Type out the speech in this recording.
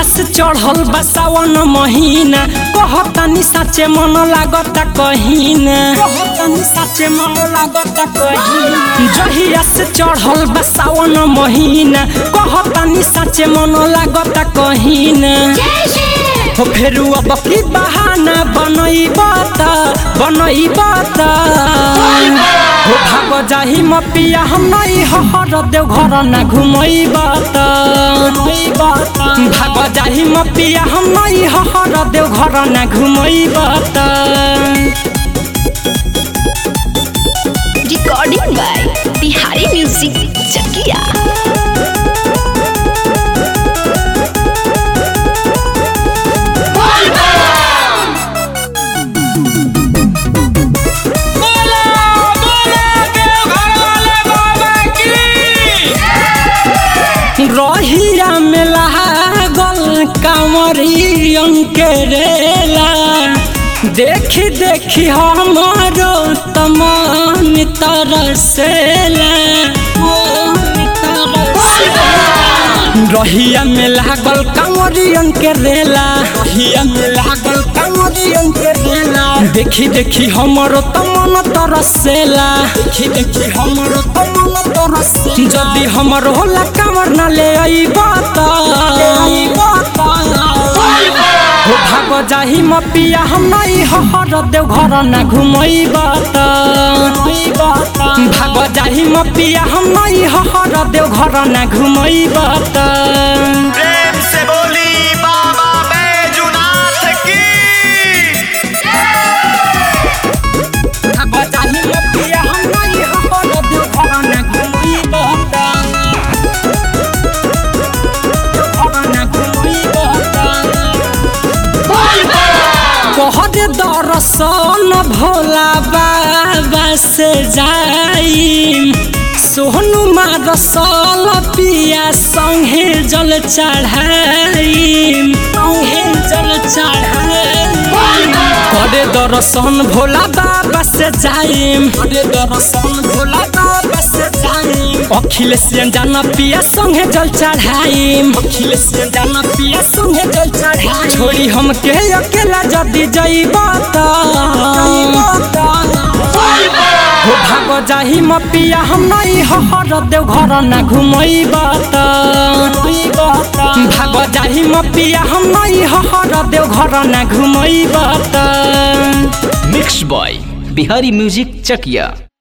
से चढ़ल बा सावन महीना कहतानी साचे मन लागता कहीना कहतानी साचे मन लागता कहीना जहिया से चढ़ल बा सावन महीना कहतानी साचे मन लागता कहीना हो फेरू अब की बहाना बनैब त बनैब त हो भाग जाही मपिया हम नहीं हर देव घर ना घुमैब त भाग जाही मपिया हम नहीं हर देव घर ना घुमैब त recording by Bihari music Chakiya रहिया में लागल कांवरियन के रेला देखी देखी हमारो तमान तरसेला रहिया में लागल कांवरियन के रेला रहिया में लागल कांवरियन के रेला देखी देखी हमरो तमन तरसेला देखी देखी हमरो तमन तरसेला जदी हमरो होला कांवर ना ले आईबा त हो भाग जाही मपिया हम नहीं हर देव घर ना घुमैबा त भाग जाही मपिया हम नहीं हर देव घर ना घुमैबा त प्रेम से बोली बाबा बैजुनाथ की भाग जाही मपिया हम नहीं हर देव घर ना घुमैबा त घर ना घुमैबा त कहर दरसन भोला बाबा से जाई सोहनु मारसल पिया संगे जल चढ़ाई संगे जल चढ़ाई करे दर्शन भोला बाबा से जाई करे दर्शन भोला बाबा से जाई अखिलेश जाना पिया संगे जल चढ़ाई अखिलेश जाना पिया संगे जल चढ़ाई छोड़ी हम के अकेला जदी जइबा त हो भाग जाही मपिया हम नहीं हर देव घर ना घुमैबा त भाग जाही मपिया हम नहीं हर देव घर ना घुमैबा त mix by Bihari music Chakiya